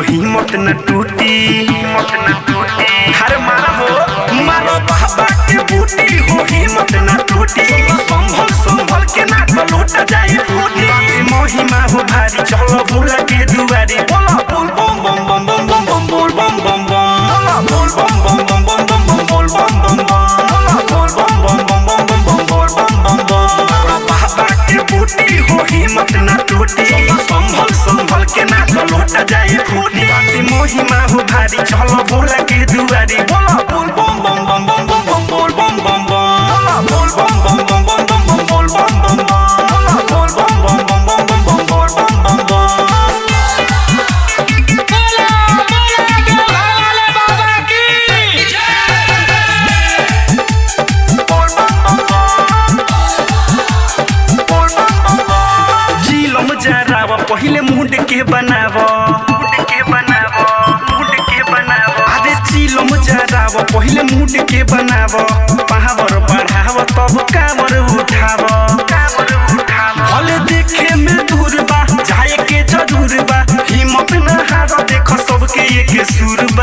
हिम्मत न टूटी हिम्मत न टूटी हर मारा हो मारो बाबा के बूटी हो हिम्मत न टूटी संभल संभल के ना तो लूट जाए फूटी महिमा हो भारी चलो भूला के दुआरी बोला बोल बम बम बम बम बम बम बोल बम बम बम बोल बम बम बम बम बम बम बोल बम बम बम बोल बम बम बम बम बम बम बोल बम बम बम बाबा के बूटी हो हिम्मत न टूटी संभल संभल के ना तो लूट जाए फूटी महिमा हो भारी चलो भूला के दुआरी बोला बोल बम बम बम बम बम बम बोल बम बम बम बोल बम बम बम बम बम बम बोल बम बम बम बोल बम बम बम बम बम बम बोल बम बम बम जिलम जराव पहिले मुंड के बनाव मुंड के बनाव मुंड के बनाव अरे जिलम जराव पहिले मुंड के बनाव पावर बढ़ाव तब कावर उठाव कावर उठाव भले देखे में दूर बा जाए के जरूर बा हिम्मत न हार देख सबके एक सुर बा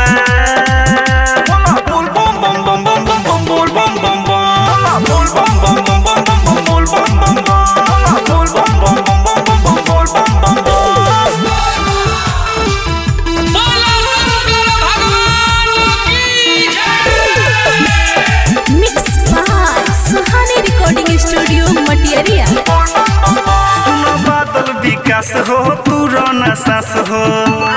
बोल बम बम बम बम बम बम बोल बम बम बम बोल बम बम बम बम बम बम बोल बम बम बम बोल बम बम बम बम बम बम बोल बम बम बम बोला शंकर भगवान की जय mix by Suhani recording studio Matiyariya सुनो बादल विकास हो तू रौना सास हो